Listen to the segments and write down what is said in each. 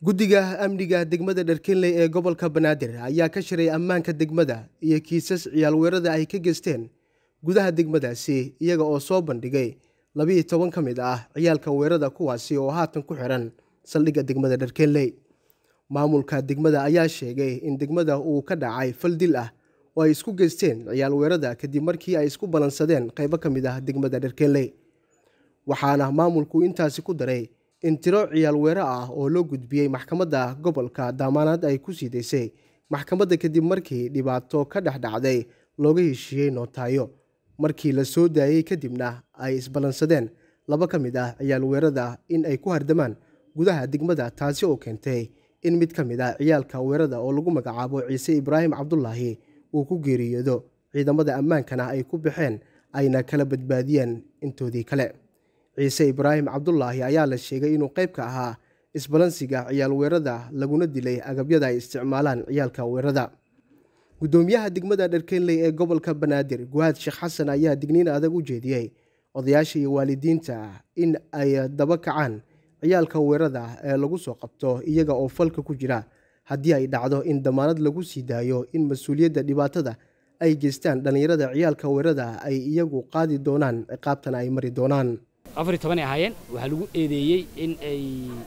guddiga amniga degmada dharkinley ee gobolka banaadir ayaa ka shiray ammaanka degmada iyo kiisas ciyaalweerada ay ka geysteen gudaha degmadaasi iyaga oo soo bandhigay labiiyo toban ka mid ah ciyaalka weerada kuwaasi oo haatan ku xiran saldhigga degmada dharkinley maamulka degmada ayaa sheegay in degmada uu ka dhacay fal dil ah oo ay isku geysteen ciyaal weerada kadib markii ay isku ballansadeen qaybo ka mid ah degmada dharkinley waxaana maamulku intaasi ku daray in tiro ciyaal weero ah oo loo gudbiyey maxkamadda gobolka daamaanaad ay ku sii daysay maxkamadda kadib markii dhibaato ka dhex dhacday looga heshiiyey nootaayo markii la soo daayey kadibna ay isballansadeen laba ka mid ah ciyaal weerada in ay ku hardamaan gudaha degmada taasi oo keentay in mid ka mid ah ciyaalka weerada oo lagu magacaabo ciise ibraahim cabdulaahi uu ku geeriyoodo ciidamada ammaankana ay ku baxeen ayna kala badbaadiyeen intoodii kale ciise ibraahim cabdulaahi ayaa la sheegay inuu qayb ka ahaa isbalansiga ciyaal weerada laguna dilay agabyada ay isticmaalaan ciyaalka weerada guddoomiyaha degmada dharkenley ee gobolka banaadir guhaad sheekh xasan ayaa digniin adag u jeediyey odayaasha iyo waalidiinta in ay daba kacaan ciyaalka weerada ee lagu soo qabto iyaga oo falka ku jira haddii ay dhacdo in damaanad lagu sii daayo in mas-uuliyadda dhibaatada ay geystaan dhallinyarada ciyaalka weerada ay iyagu qaadi doonaan ciqaabtana ay mari doonaan afar tobanay ahaayeen waxaa lagu eedeeyey in ay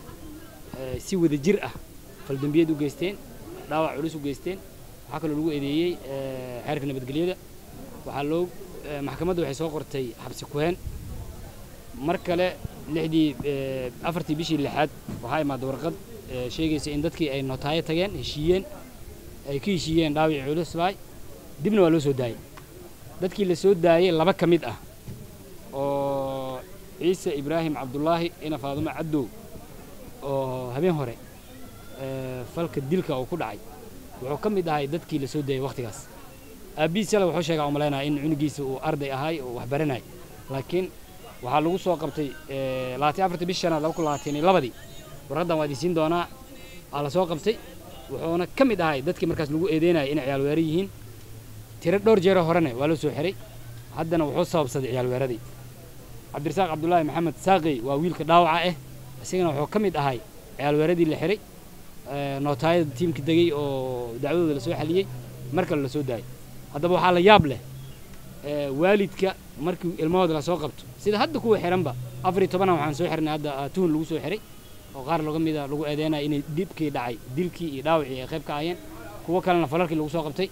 si wada jir ah faldambiyeed u geysteen dhaawac culus u geysteen waxaa kaloo lagu eedeeyey xeerka nabadgelyada waxaa loo maxkamadda waxay soo qortay xabsi kuheen mar kale lixdii afartii bishii lixaad waxaa imaada warqad sheegaysa in dadkii ay nootaayo tageen heshiiyeen ay ka heshiiyeen dhaawicii culus baay dibna waa loo soo daayey dadkii la soo daayey laba ka mid ah oo ciise ibraahim cabdulaahi ina faadumo caddow oo habeen hore falka dilka uu ku dhacay wuxuu ka mid ahay dadkii la soo daayey wakhtigaas aabbihiis yala wuxuu sheegaa u malaynaya in cunugiisa uu arday ahay oo wax baranay laakiin waxaa lagu soo qabtay labaatan afartii bishi shanaad laba kun labaatan iyo labadii warqaddan waa idinsiin doonaa aa la soo qabtay wuxuuna ka mid ahay dadkii markaas lagu eedeynayay inay ciyaal weera yihiin tiro dhowr jeero horene waa loo soo xiray haddana wuxuu sababsaday ciyaal weeradii cabdirasaaq cabdulaahi maxamed saaqey waa wiilka dhaawaca ah isagana wuxuu ka mid ahay ciyaal weeradii la xiray nootaayada tiimka degey oo dacwadooda la soo xaliyey mar kale la soo daayay haddaba waxaa la yaab leh waalidka markii ilmahooda la soo qabto sida hadda kuwa xiranba afar iyo tobanna waxaan soo xirnay hadda tuhun lagu soo xiray oo qaar laga mida lagu eedeynaya inay dhibkii dhacay dilkii iyo dhaawacii ay qayb ka ahayeen kuwo kalena falalkii lagu soo qabtay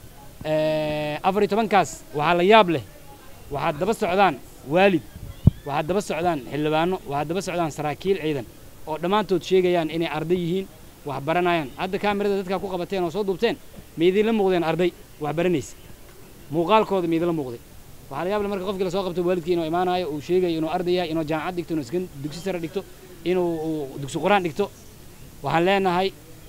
afar iyo tobankaas waxaa la yaab leh waxaad daba socdaan waalid waxaad daba socdaan xildhibaano waxaad daba socdaan saraakiil ciidan oo dhammaantood sheegayaan inay arday yihiin wax baranayaan hadda kaamirada dadkaa ku qabateen oo soo duubteen ma idinla muuqdeen arday wax baranaysa muuqaalkooda ma idinla muuqday waxaa la yaab leh marka qofkii lasoo qabto waalidkii inuu imaanayo uu sheegayo inuu arday yahay inuu jaamacad dhigto inuu iskan dugsi sare dhigto inuu dugsi qur-aan dhigto waxaan leenahay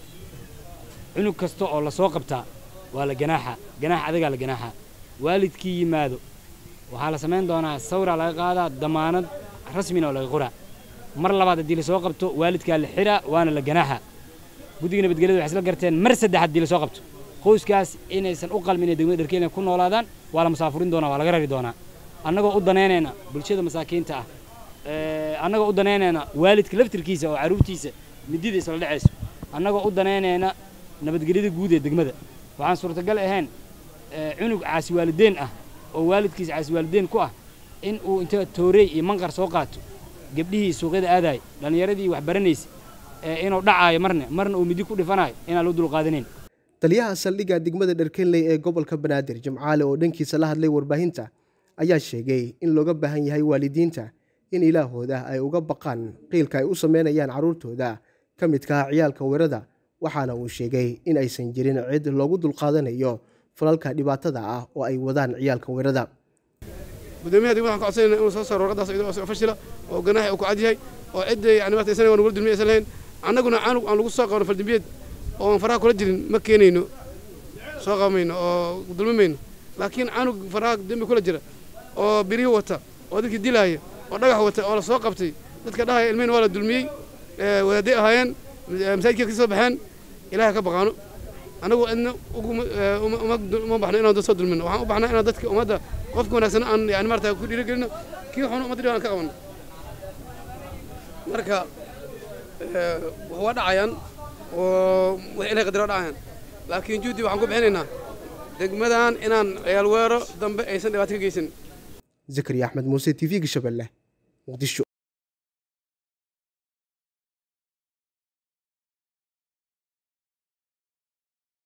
cunug kasta oo lasoo qabtaa waa la ganaaxa ganaax adagaa la ganaaxa waalidkii yimaado waxaa la samayn doonaa sawraa laga qaadaa damaanad rasmina oo laga qoraa mar labaad haddii lasoo qabto waalidkaa la xiraa waana la ganaaxa guddiga nabadgelyada waxay isla garteen mar saddex haddii lasoo qabto qoyskaas inaysan u qalmin inay degmada dharkeena ku noolaadaan waa la musaafurin doonaa waa laga rari doonaa annagoo u danaynayna bulshada masaakiinta ah annagoo u danaynayna waalidka laftirkiisa oo carruurtiisa midida isla dhacayso annagoo u danaynayna nabadgelyada guud ee degmada waxaan suurtagal ahayn cunug caasiwaalideen ah oo waalidkiisa caasiwaalideen ku ah in uu inta toorey iyo manqar soo qaato gabdhihii suuqyada aadaay dhallinyaradii wax baranaysa inuu dhacaayo marna marna uu midi ku dhifanayo inaan loo dulqaadanayn taliyaha saldhigga degmada dharkenley ee gobolka banaadir jimcaale oo dhankiisa la hadlay warbaahinta ayaa sheegay in looga baahan yahay waalidiinta in ilaahooda ay uga baqaan qiilka ay u sameynayaan carruurtooda ka midkaha ciyaalka weerada waxaana uu sheegay in aysan jirin cid loogu dulqaadanayo falalka dhibaatada ah oo ay wadaan ciyaalka weerada gudoomiyaha degmada waxaan ka codsanayna inuu soo saaro warqadaas iyadoo soo fashila oo ganaaxa uu ku cad yahay oo cidda yani maarta isana wala dulmiya aysan lahayn annaguna canug aan lagu soo qaban faldambiyeed oo aan faraha kula jirin ma keenayno soo qabamayno oo dulmimayno laakiin canug faraha dembi kula jira oo birihi wata oo dadkii dilaaya oo dhagax wata oo la soo qabtay dadka dhahaya ilmihina waa la dulmiyey wadaadday ahaayeen masaajidkeed ka soo baxeen ilaahay ka baqaano anagu cidna uma baxno inaan dad soo dulmino waxaan u baxnaa inaan dadka ummadda qofka wanaagsan aan yani maarata ku dhiirigelino kii xun ummadda dhibaan ka qabanno marka wax waa dhacayaan oo wax ilahay qadara dhacayaan laakiin juhdi waxaan ku bixinaynaa degmadan inaan ciyaal weero dambe aysan dhibaato ka geysan zakariya axmed muuse t v-ga shabeelle muqdisho